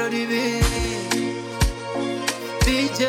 Rodi B DJ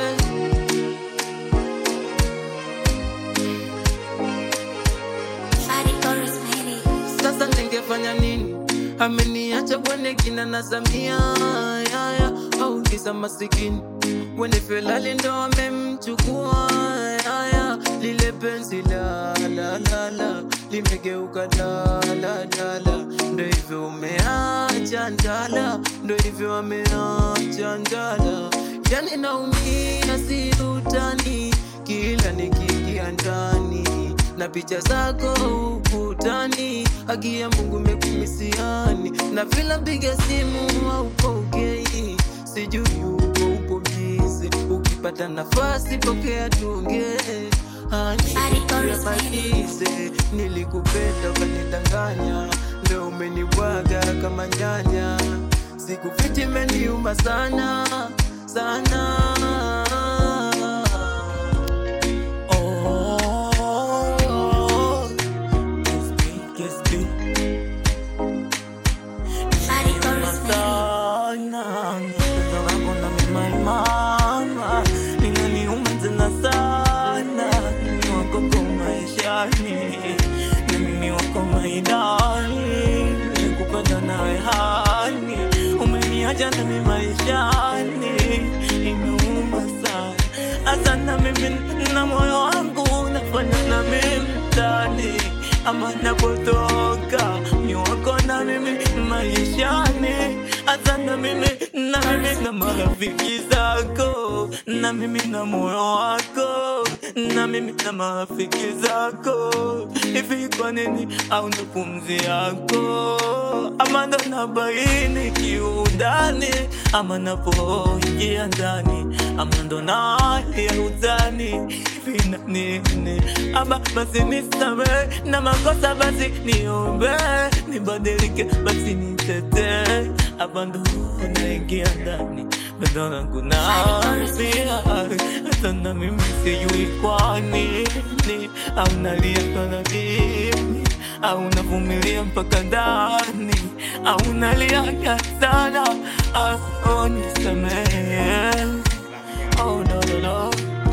sasa ningefanya nini? Ameniacha bwana kina na Samia yaya, au kisa masikini wene Felali ndo amemchukua yaya, lile penzi la la la la limegeuka la la la la, ndo hivyo umeacha ndala, ndo hivyo ameacha ndala, yani naumia si utani, kila nikiingia ndani na picha zako ukutani, haki ya Mungu mekumisiani, na vila mpiga simu haupokei, sijui uko uko bizi, ukipata nafasi pokea tuongee. Hani, yamalize, nilikupenda ukanidanganya, leo umenibwaga kama nyanya, sikufiti imeniuma sana sana. Oh, kiss me, kiss me. sana Pendo lako na mimi mama linaniuma tena sana mimi wako kwa maishani na mimi wako maidani nikupenda nawe hani umeniacha na mimi maishani imeuma sana hasa na mimi na moyo wangu nafanya na mimi mtani ama napotoka ni wako na mimi maishani hata na mimi na mimi na marafiki zako na mimi na moyo wako na mimi na marafiki zako hivi kwa nini au ndo pumzi yako ama ndo nabaini kiudani ama napoingia ndani ama ndo nali ya udhani hivi na nini ama basi nisame na makosa basi niombe nibadilike basi nitetee hapa ndo naingia ndani bado langu naambia hata na mimi sijui kwa nini au nalia kana mimi au navumilia mpaka ndani au nalia sana au nisamehe oh, no, no, no.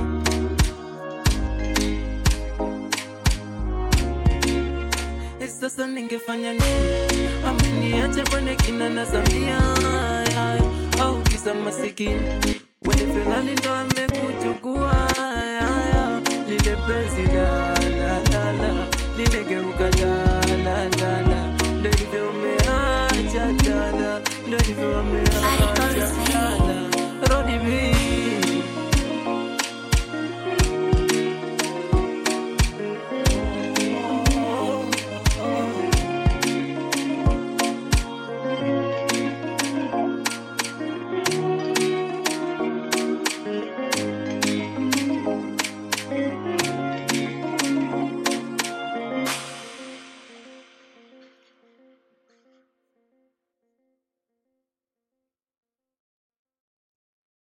Eh, Sasa ningefanya nini? Ameniacha kwenye kina na Samia ay, au kisa masikini wene Felali ndo amekuchukua ay, ay, lile penzi la la la la limegeuka la la la la, ndo hivyo umeacha dala, ndo hivyo umeacha dala, Rodi B